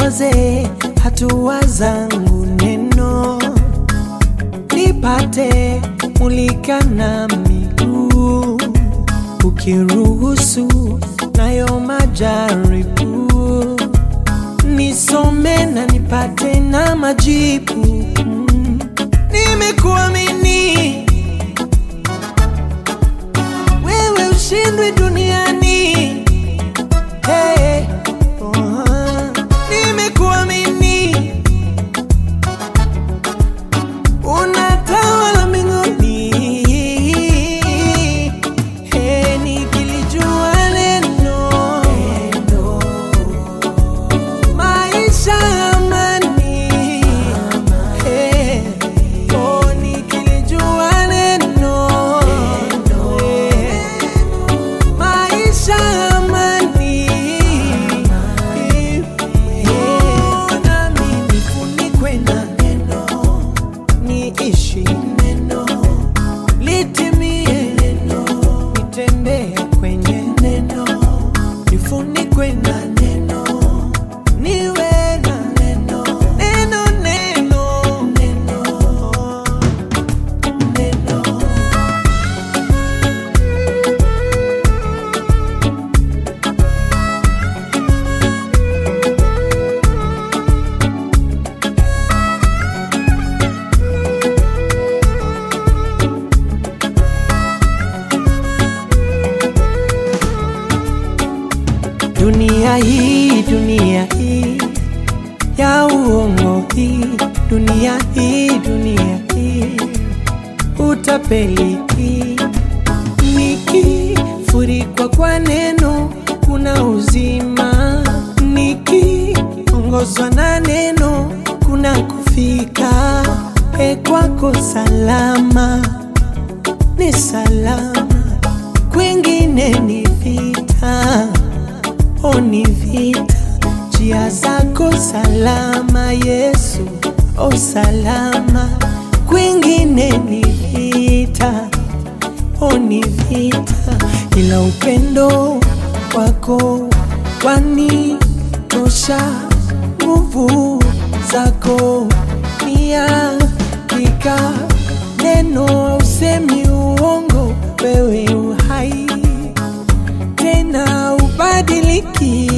liongoze hatua zangu neno, nipate mulika na miguu, ukiruhusu nayo majaribu, nisome na nipate na majibu. Mm. Nimekuamini wewe, ushindwe duniani. Hey, oh, nimekuamini unatawala mbinguni. Hey, nikilijua neno maisha ya amani. Hey, oh, nikilijua neno maisha ya amani. Nami nifunikwe na neno, niishi neno, litimie neno, nitembee kwenye neno, nifunikwe na neno, niwe na neno, neno, neno, neno, neno. Dunia hii, dunia hii ya uongo hii, dunia hii, dunia hii utapeli hii, nikifurikwa kwa neno kuna uzima, nikiongozwa na neno kuna kufika e kwako salama, ni salama, kwingine ni vita o ni vita, njia zako salama Yesu, o salama, kwingine ni vita, o ni vita, ila upendo wako wanitosha, nguvu zako ni hakika, neno usemi uongo, wewe uhai tena ubadiliki,